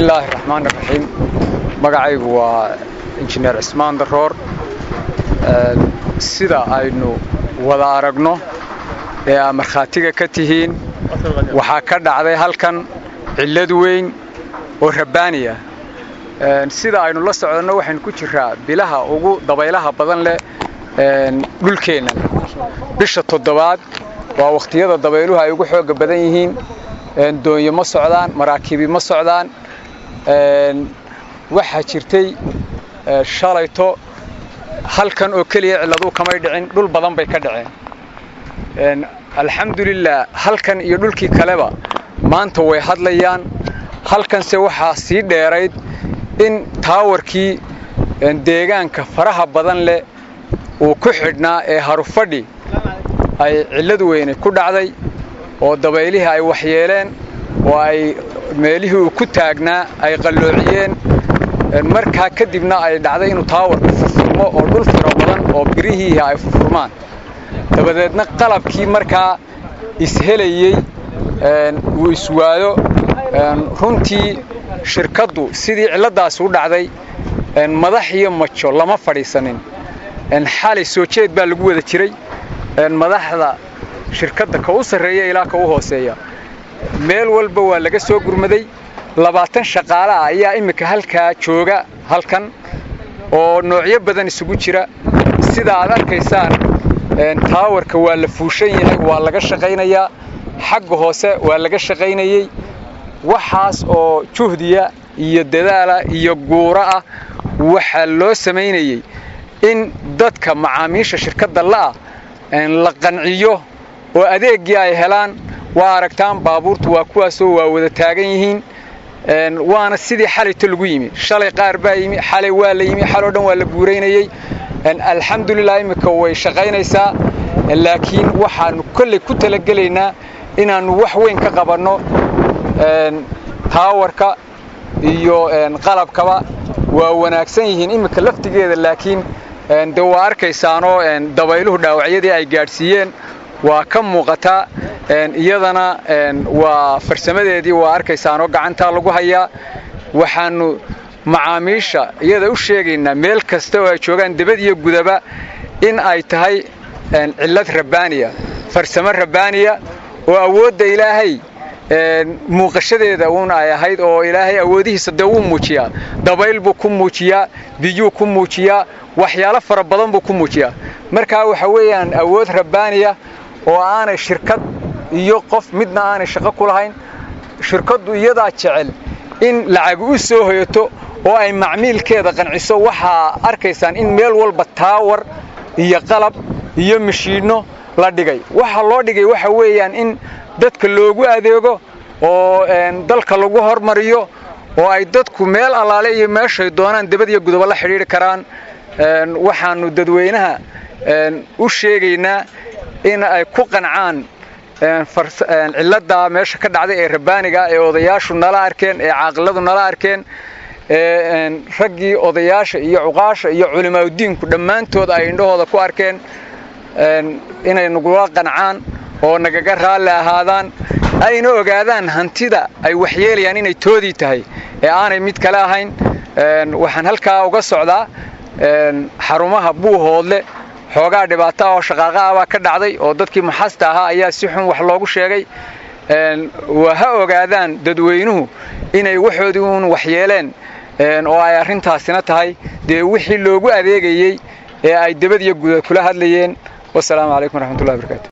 bismillaahi raxmaan raxiim magacaygu waa injineer cismaan daroor sida aynu wada aragno ee aa markhaatiga ka tihiin waxaa ka dhacday halkan cillad weyn oo rabbaaniya sida aynu la socdanno waxaynu ku jiraa bilaha ugu dabaylaha badan leh dhulkeenna bisha toddobaad waa wakhtiyada dabayluhu ay ugu xooga badan yihiin doonyo ma socdaan maraakiibi ma socdaan waxaa jirtay shalayto halkan oo keliya cilladuu kamay dhicin dhul badan bay ka dhaceen alxamdulilah halkan iyo dhulkii kaleba maanta way hadlayaan halkanse waxaa sii dheerayd in taawarkii deegaanka faraha badan leh uu ku xidhnaa ee harufadhi ay cillad weyne ku dhacday oo dabaylihii ay waxyeeleen oo ay meelihii uu ku taagnaa ay qalloociyeen markaa kadibna ay dhacday inuu taawarku furfurmo oo dhul fara badan oo birihiihi ay furfurmaan dabadeedna qalabkii markaa ishelayey uu iswaayo runtii shirkaddu sidii cilladdaas u dhacday madax iyo majo lama fadhiisanin xalay soo jeed baa lagu wada jiray madaxda shirkadda ka u sarreeya ilaa ka u hooseeya meel walba waa laga soo gurmaday labaatan shaqaale ah ayaa iminka halkaa jooga halkan oo noocyo badan isugu jira sida aad arkaysaan taawarka waa la fuushan yahay waa laga shaqaynayaa xagga hoose waa laga shaqaynayey waxaas oo juhdiya iyo dadaala iyo guura ah waxaa loo samaynayey in dadka macaamiisha shirkadda la'ah la qanciyo oo adeeggii ay helaan waa aragtaan baabuurtu waa kuwaasoo waa wada taagan yihiin waana sidii xalayto lagu yimi shalay qaar baa yimi xalay waa la yimi xaloo dhan waa la guuraynayey alxamdulilah iminka way shaqaynaysaa laakiin waxaannu kolley ku talagelaynaa inaannu wax weyn ka qabanno taawarka iyo qalabkaba waa wanaagsan yihiin iminka laftigeeda laakiin de waa arkaysaanoo dabayluhu dhaawacyadii ay gaadhsiiyeen waa ka muuqataa iyadana waa farsamadeedii waa arkaysaanoo gacantaa lagu hayaa waxaannu macaamiisha iyada u sheegaynaa meel kasta oo ay joogaan debad iyo gudaba in ay tahay cillad rabbaaniya farsamo rabbaaniya oo awoodda ilaahay muuqashadeeda uun ay ahayd oo ilaahay awoodihiisa dee wuu muujiyaa dabayl buu ku muujiyaa biyuu ku muujiyaa waxyaalo fara badan buu ku muujiyaa markaa waxa weeyaan awood rabbaaniya oo aanay shirkad iyo qof midna aanay shaqo ku lahayn shirkaddu iyadaa jecel in lacag u soo hoyato oo ay macmiilkeeda qanciso waxaa arkaysaan in meel walba taawar iyo qalab iyo mashiinno la dhigay waxa loo dhigay waxa weeyaan in dadka loogu adeego oo dalka lagu hormariyo oo ay dadku meel allaale iyo meeshay doonaan debad iyo gudobo la xidhiidhi karaan waxaannu dadweynaha u sheegaynaa in ay ku qancaan cilladdaa meesha ka dhacday ee rabbaaniga ee odayaashu nala arkeen ee caaqiladu nala arkeen ee raggii odayaasha iyo cuqaasha iyo culimaaudiinku dhammaantood ay indhahooda ku arkeen inay nagula qancaan oo nagaga raalli ahaadaan ayna ogaadaan hantida ay waxyeelayaan inay toodii tahay ee aanay mid kale ahayn waxaan halkaa uga socdaa xarumaha buuhoodle xoogaa dhibaato ah oo shaqaaqa ah baa ka dhacday oo dadkii maxasta ahaa ayaa si xun wax loogu sheegay waa ha ogaadaan dadweynuhu inay waxoodii uun waxyeeleen oo ay arrintaasina tahay dee wixii loogu adeegayey ee ay debad iyo guda kula hadlayeen wasalaamu calaykum waraxmatullahi barakaatu